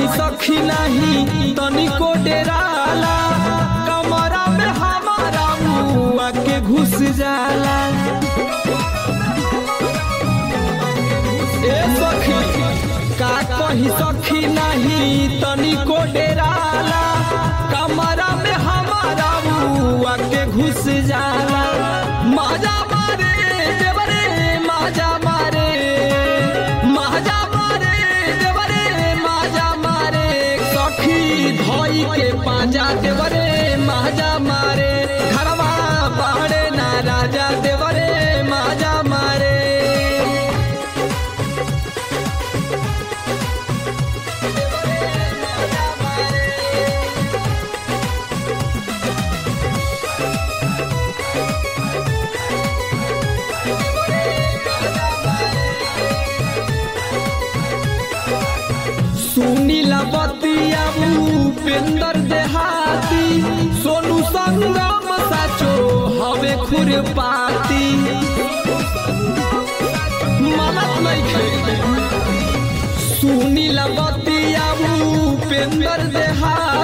कही सखी नहीं तनिको डेराला कमरा में हमारा मुआ के घुस जाला ए सखी का कही सखी नहीं तनिको डेराला कमरा में हमारा मुआ के घुस जाला मजा मारे देवरे मजा मारे मजा मारे देवरे मजा मारे सखी धोई के पाजा देवरे मजा मारे घरवा बाड़े ना राजा देवरे मजा मारे सुनीला बतिया उपेंद्र देहाती सोनू संगम साचो हवे खुरपाती मनत नहीं सुनीला बतिया उपेंद्र देहाती